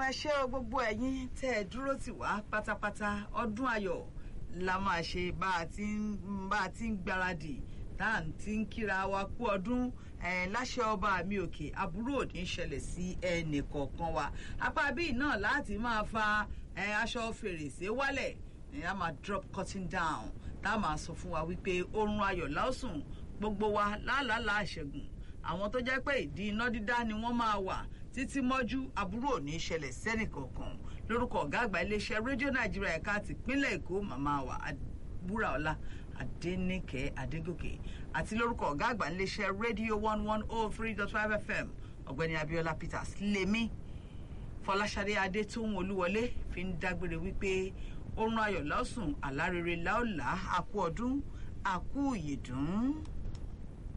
ẹ ṣé o gbogbo ẹ̀yin tẹ́ ẹ dúró tì wá pátápátá ọdún ayọ̀ la máa ṣe bá a ti ń bá a ti ń gbáradì tá à ń ti ń kíra wa kú ọdún ẹ láṣẹ ọba mi òkè aburú ò ní ṣẹlẹ̀ sí ẹnì kọ̀ọ̀kan wa apá bíi náà láti máa fa ẹ aṣọ fèrèsé wálẹ̀ ẹ á máa drop cutting down tá a máa sọ fún wa wípé oorun ayọ̀ láòsùn gbogbo wa láàlálà àṣẹgùn àwọn tó jẹ́ pé ìdí iná dídá ni wọ́n máa wà títí mọ́jú aburú ò ní ṣẹlẹ̀ sẹ́nìkọ̀ọ̀kan lórúkọ ọ̀gá àgbà iléeṣẹ́ rédíò nàìjíríà ẹ̀ka tìpínlẹ̀ èkó màmá wa búraọlá adẹnìkẹ́ adégòkè àti lórúkọ ọ̀gá àgbà iléeṣẹ́ rédíò one one oh three dot five fm ọ̀gbẹ́ni abiola peters lèmi fọláṣadé adétóhùn olúwọlé fi ń dágbére wípé oorun ayọ̀ lọ́sùn àlárere láòlá àkú ọdún àkú ìyèdún.